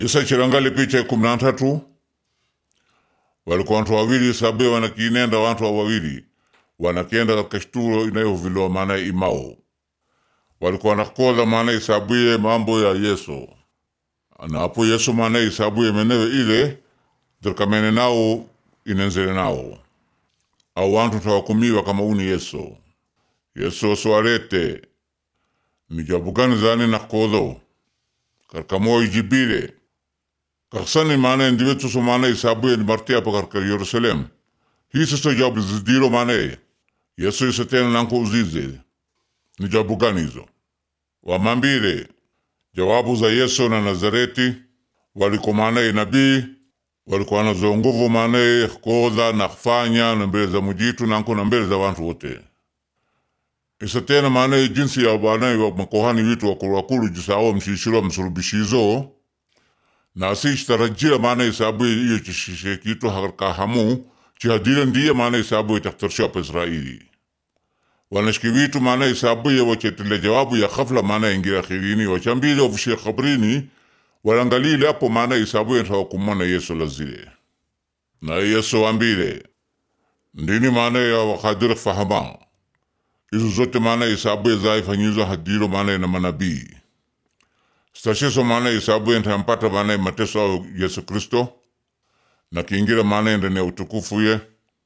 isa chilangali picha ya kumi na tatu walikuwa wantu wawili isabuye wanakinenda wantu wa wawili wanakenda katika shturo inayohuvilowa maana imao walikuwa wanakoza maana isabuye mambo ya yesu na apo yesu maana isabuye menewe ile zirikamene nao inenzele nao au wantu tawakumiwa kama uni yesu yesu soarete mijabugani zani nakozo karka moyo jibile kaksani maana ndiwe tuso maana isabuye ni martia pa karka Yerusalem hisa so jabu zidiro maana yesu isa tena nanko uzize ni jabu gani hizo wamambile jawabu za yesu na nazareti waliko maana nabii walikuwa nazo nguvu maana koza na kufanya na mbele za mujitu nanko na mbele za wantu wote isa tena maana jinsi ya bana wa makohani witu wakulu wakulu jisao mshishiro msurubishizo na asishtarajia maana isabu iyo chishishe kitu harka hamu chihadile ndiye maana isabu itaktarsha pa Israeli wanashki witu maana isabu ya wachetile jawabu ya khafla maana ingira khirini wachambile ofishe khabrini walangalile hapo maana isabu ya tawakumana Yesu lazile na Yesu ambile ndini maana ya wakadiri fahama izo zote maana isabu ya zaifanyizo hadiro maana na manabii stashiso maana isabu ntampata maana mateso au Yesu Kristo na kiingira maana ndani ya utukufu ye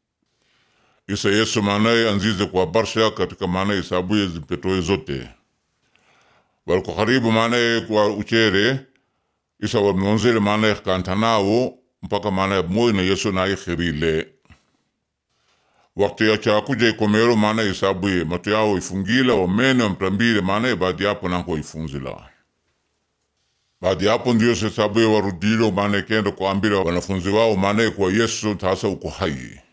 isa Yesu maana anzize kwa barsha katika maana isabu ye zipetoe zote waliko karibu maana kwa uchere isa wamnonzele maana kantanao mpaka maana moyo na Yesu na ikhirile wakati ya chakuja ikomero maana isabu ye matu yao ifungila wamene wamtambile maana baadi yapo nanko ifunzila baadi yapo ndio sesabuye warudilo maana kenda kuambila wanafunzi wao maana kwa Yesu tasa uko hai